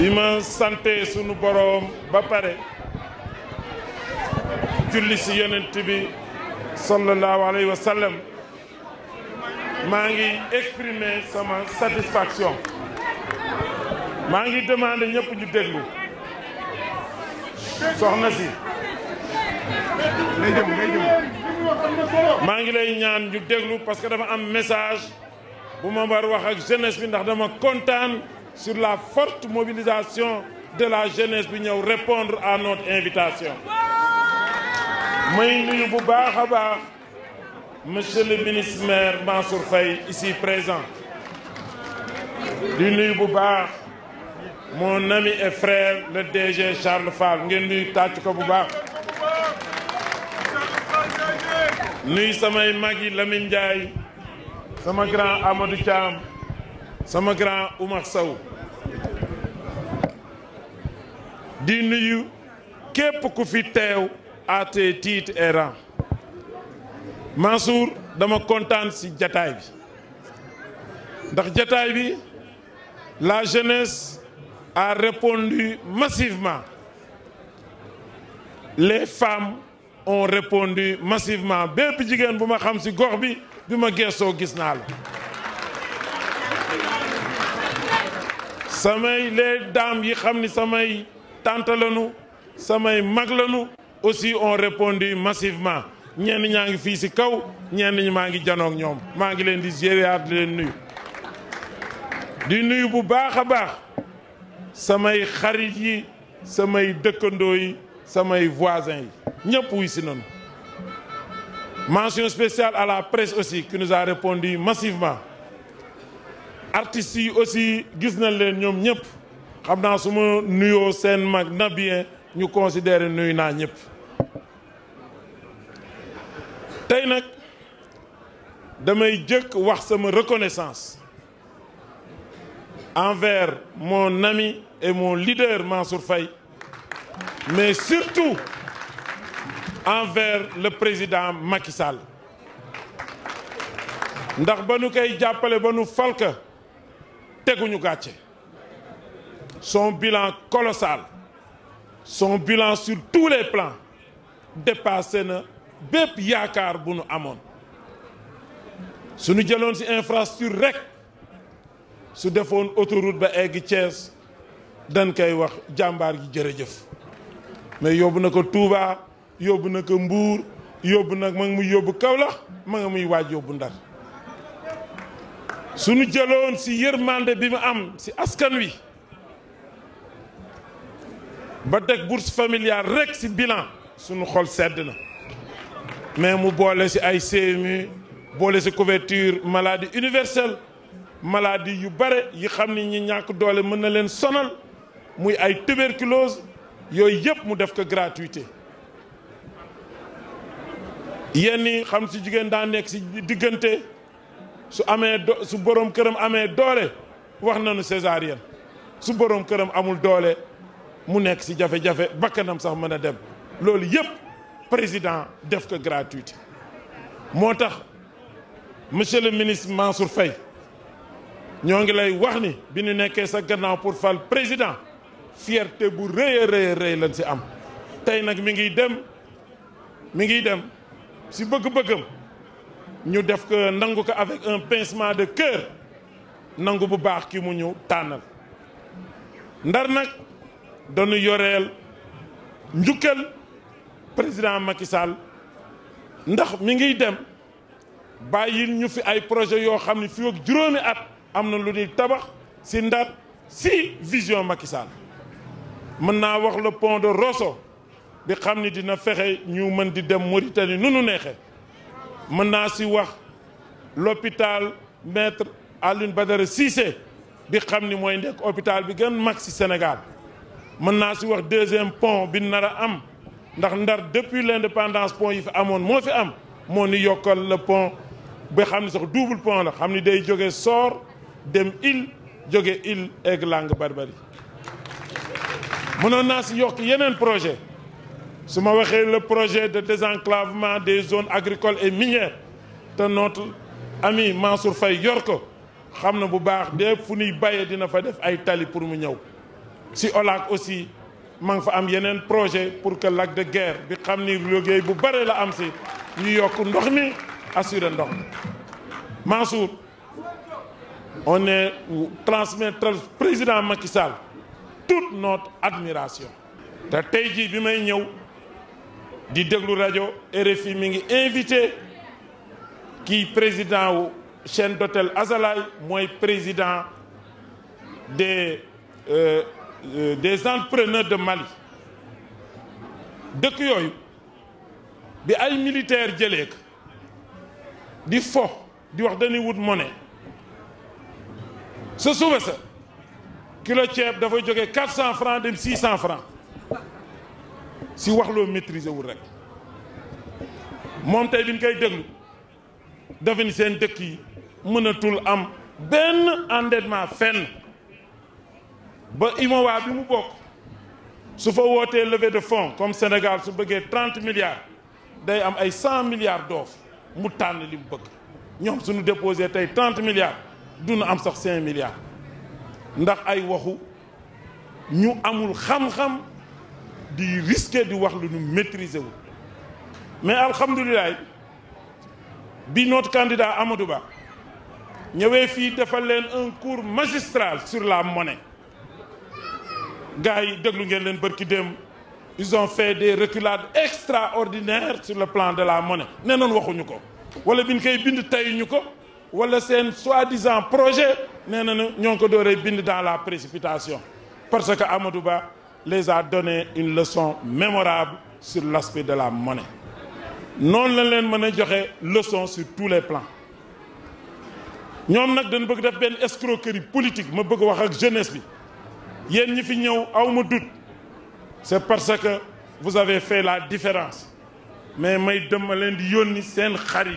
bi ma sante sunu boroom ba pare julli ci yonent bi sallallahu alayhi wa sallam maa ngi exprimer sama satisfaction maa ngi demander ñëpp ñu déglu soxna si maa ngi lay ñaan ñu déglu parce que dafa am message bu ma war wax ak jeunesse bi ndax dama kontaan sur la forte mobilisation de la jeunesse bi ñëw répondre à notre invitation may nuyu bu baax a baax monsieur le ministre maire Mansour Faye ici présent di nuyu bu baax mon ami et frère le DG Charles Fall ngeen nuyu tàcc ko bu baax nuyu samay mag yi Lamine Ndiaye sama grand Amadou Thiam sama grand Oumar Sow di nuyu képp ku fi teew à tes titres et rangs Mansour dama kontaan ci jataay bi ndax jataay bi la jeunesse a répondu massivement les femmes ont répondu massivement bépp jigéen bu ma xam ci gox bi bi ma geesoo gis naa la samay les dames yi xam ni samay tante lañu samay mag lañu aussi ont répondu massivement ñenn ñaa ngi fii ci kaw ñenn ñi maa ngi janoog ñoom maa ngi leen di gérer di leen nuyu di nuyu bu baax a baax samay xarit yi samay dëkkandoo yi samay voisins yi ñëpp wuy si nañu mention spéciale à la presse aussi qui nous a répondu massivement artistes yi aussi gis nañ leen ñoom ñëpp xam naa su ma nuyoo seen mag na bien ñu considérer nuyu naa ñëpp tey nag damay jëkk wax sama reconnaissance envers mon ami et mon leader Mansour Faye mais surtout envers le président Macky Sall ndax ba nu koy jàppale ba nu falka teguñu gàcce son bilan colossal son bilan sur tous les plans dépassé na bépp yaakaar bu nu amoon suñu jëloon ci infrastructure rek su defoon autoroute ba egg Thiès dañ koy wax jàmbaar gi jërëjëf mais yóbbu na ko Touba yóbbu na ko Mbuur yóbbu nag ma ngi muy yóbbu Kaolack ma nga muy waaj yóbbu Ndar suñu jëloon ci yërmande bi mu am ci askan wi ba teg bourse familiale rek ci bilan suñu xol sedd na mais mu boole ci ay CMU boole ci couverture maladie universelle maladie yu bare yi xam ni ñi ñàkk doole mën na leen sonal muy ay tuberculose yooyu yëpp mu def ko gratuité yenn yi xam ci jigéen daa nekk ci diggante su amee do su borom këram amee doole wax nañu césarienne su borom këram amul doole mu nekk ci jafe-jafe bakkanam sax mën a dem loolu yëpp président def ko gratuité moo tax monsieur le ministre Mansour Faye ñoo ngi lay wax ni bi ñu nekkee sa gannaaw pour fal président fierté bu rëy a rëy a rëy lañ ci am tey nag mi ngi dem mi ngi dem ci bëgg-bëggam ñu def ko nangu ko avec un pincement de cœur nangu bu baax ki mu ñu tànnal ndar nag dañu yoreel njukkal président Macky Sall ndax mi ngi dem bàyyil ñu fi ay projet yoo xam ne fii ak juróomi at am na lu ñuy tabax ci ndar ci vision Macky Sall mën naa wax le pont de Rosso bi xam ni dina fexe ñu mën di dem Mauritanie nu nu neexee mën naa ci wax l'hôpital maître Alioune Badara Cissé bi xam ni mooy nekk hôpital bi gën mag ci Sénégal mën naa ci wax deuxième pont bi nar a am ndax ndar depuis l'indépendance pont yi fi amoon moo fi am moo ni yokkal le pont ba xam ni sax double pont la xam ni day jóge Sor dem Île jóge Île egg Langue Barbarie mënoon naa ci yokk yeneen projet su ma waxee le projet de désenclavement des zones agricoles et minières te notre ami Mansour Faye yor ko xam na bu baax de fu ñuy bayee dina fa def ay tali pour mu ñëw si OLAC aussi ma ngi fa am yeneen projet pour que lac de Guiers bi xam ni liggéey bu bare la am si ñu yokk ndox mi assurer ndox mi Mansour on est transmettre président Macky Sall toute notre admiration te tey jii bi may ñëw di déglu rajo RFI mi ngi invité kii président wu chaîne d'hôtel Azalaï mooy président des euh, euh, des entrepreneurs de Mali dëkk yooyu bi ay militaires jëlee ko di fo di wax dañuy wut monnaie sa suba sa kilo ceeb dafay jógee quatre cent francs dem six cent francs si wax loo maîtriser wul rek moom tey bi ñu koy déglu dafa ni seen dëkk yi mënatul am benn endettement fenn ba IMOA bi mu bokk su fa wootee levée de fonds comme Sénégal su bëggee trente milliards day am ay cent milliards d'offres mu tànn li mu bëgg ñoom suñu déposé tey trente milliards duna am sax cinq milliards ndax ay waxu ñu amul xam-xam di risquer di wax lu ñu maîtriser wul mais alhamdulilah bi notre candidat Amadou Ba ñëwee fii defal leen un cours magistral sur la monnaie gars yi déglu ngeen leen bërki démb ils ont fait des reculades extraordinaires sur le plan de la monnaie nee noon waxuñu ko wala bi ñu koy bind tayuñu ko wala seen soi-disant projet nee na ñoo ngi ko dooree bind dans la précipitation parce que Amadou Ba les a donné une leçon mémorable sur l'aspect de la monnaie noonu lañ leen mën a joxe leçon sur tous les plans ñoom nag dañ bëgg def benn escroquerie politique ma bëgg wax ak jeunesse bi yéen ñi fi ñëw aw ma doute c'est parce que vous avez fait la différence mais may dëmma leen di yónni seen xarit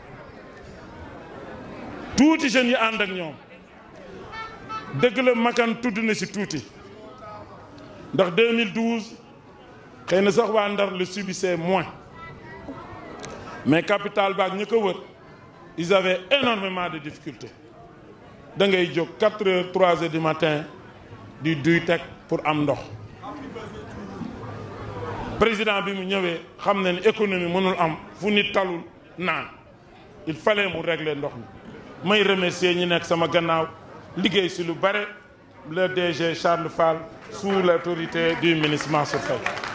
tuuti jeunes yi ànd ak ñoom dëgg la makan tudd na ci tuuti ndax 2012 xëy na sax waa Ndar le subissait moins mais capital baak ñi ko wër ils avaient énormément de difficultés da ngay jóg 4 heures 3 heures du matin di duy teg pour am ndox président bi mu ñëwee xam na ne économie mënul am fu nit talul naan il fallait mu régler ndox mi may remercier ñi nekk sama gannaaw liggéey si lu bare le DG Charles Fall sous l'autorité du ministre Mansour Faye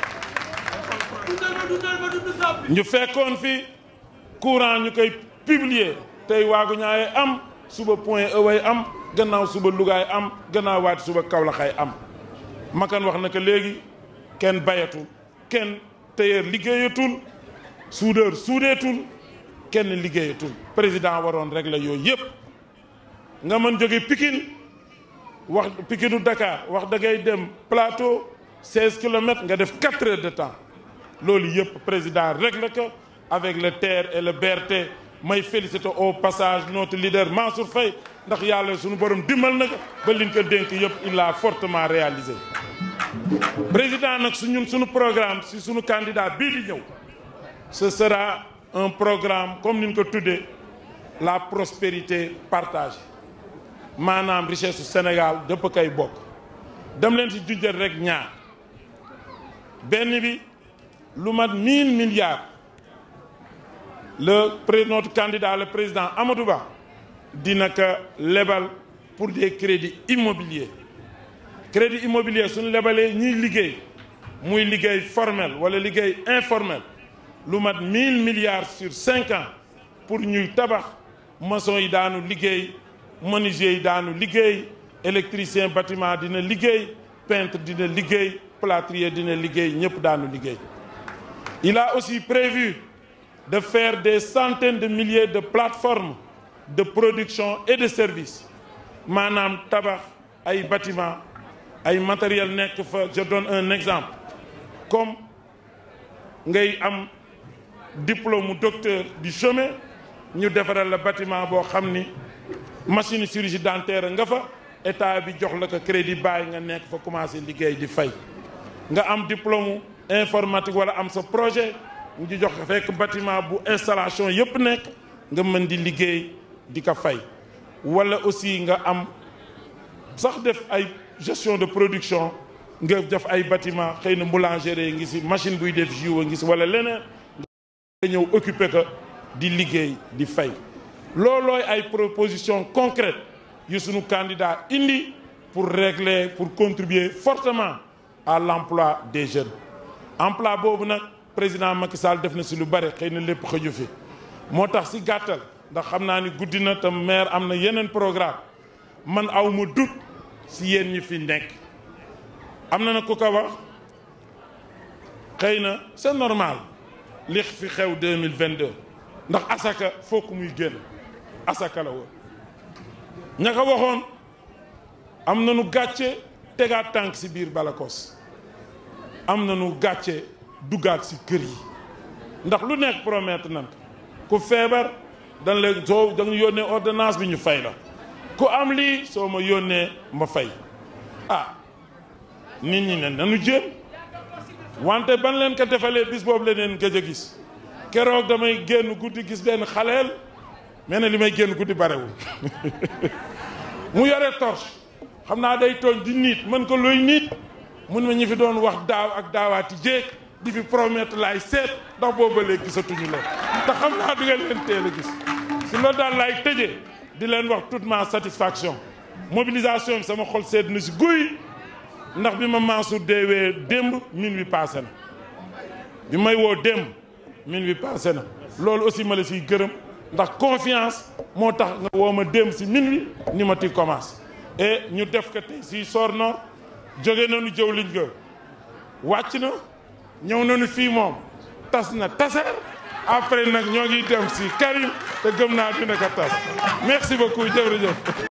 ñu fekkoon fi courant ñu koy publier tey waagu ñaay am suba point eway am gannaaw suba lugaay am gannaaw waati suba kawlaxay am makan wax na ko léegi kenn bayatul kenn tailleur liggéeyatul soudeur suudeetul kenn liggéeyatul président waroon régler yooyu yëpp nga mën jóge Pikine wax Pikinu Dakar wax da ngay dem plateau 16 kilomètres nga def 4 heures de temps loolu yëpp président réglé ko avec le TER et le BRT may féliciter au passage notre leader Mansour Faye ndax yàlla suñu borom dimbal na ko ba liñ ko dénk yëpp il l'a fortement réalisé président nag su ñun suñu programme si suñu candidat bii di ñëw ce sera un programme comme ni ñu ko tuddee la prospérité partagée maanaam richesse su Sénégal dëpp kay bokk dem leen si junjal rek ñaar benn bi lu mat mille milliards le pré notre candidat le président Amadou Ba dina ko lebal pour des crédits immobiliers crédit immobilier suñu lebalee ñiy liggéey muy liggéey formel wala liggéey informel lu mat mille milliards sur cinq ans pour ñuy tabax maçon yi daanu liggéey menuisier yi daanu liggéey électricien bâtiment dina liggéey peintre dina liggéey plâtrier dina liggéey ñëpp daanu liggéey il a aussi prévu de faire des centaines de milliers de plateformes de production et de services maanaam tabax ay bâtiment ay matériel nekk fa je donne un exemple comme ngay am diplôme docteur du chemin ñu defaral la bâtiment boo xam ni machine chirurgie dentaire nga fa état bi jox la ko crédit bàyyi nga nekk fa commencé liggéey di fay nga am diplôme informatique wala am sa projet ñu jox ko fekk bâtiment bu installation yëpp nekk nga mën di liggéey di ko fay wala aussi nga am sax def ay gestion de production nga def ay bâtiment xëy na boulangerie ngi si machine buy def jus ngi si wala leneen nga ñëw occuper ko di liggéey di fay loolooy ay proposition concrète yu sunu candidat indi pour régler pour contribuer fortement à l'emploi des jeunes emploi boobu nag président Macky Sall def na si lu bare xëy na lépp xëju fi moo tax si gàttal ndax xam naa ni guddi na tam maire am na yeneen programme man aw ma dut si yéen ñi fi nekk am na na ku ko wax xëy na c'est normal li fi xew 2022 ndax asaka fokk muy génn asaka la woon ña ko waxoon am na nu gàcce tegaat tànk si biir Balakos am na nu gàcce duggaat si kër yi ndax lu nekk promettre nan ku feebar dañ la soo da nga yónnee ordonnance bi ñu fay la ku am lii soo ma yónnee ma fay ah nit ñi ne nanu jéem wante ban leen ko defalee bis boobu la leen gëj a gis keroog damay génn guddi gis benn xaleel mais ne li may génn guddi barewul mu yore torche xam naa day tooñ di niit mën ko looy niit mun ma ñi fi doon wax daaw ak daawaati jéeg di fi promettre laay seet ndax boobu ba léegi gisatuñu leen te xam naa du ngeen leen teel a gis si loolu daal laay tëjee di leen wax toute ma satisfaction mobilisation bi sama xol sedd na si guy ndax bi ma Mansour deewee démb min wi passé na bi may woo démb min wi passé na loolu aussi ma la siy gërëm ndax confiance moo tax nga woo ma démb si min wi ni ma ti commence et ñu def ko tey si Sor Nord jóge nañu jëw liñ ga wàcc na ñëw nañu fii moom tas na taseer après nag ñoo ngi dem si Karim te gëm naa dina ko tas merci beaucoup jërëjëf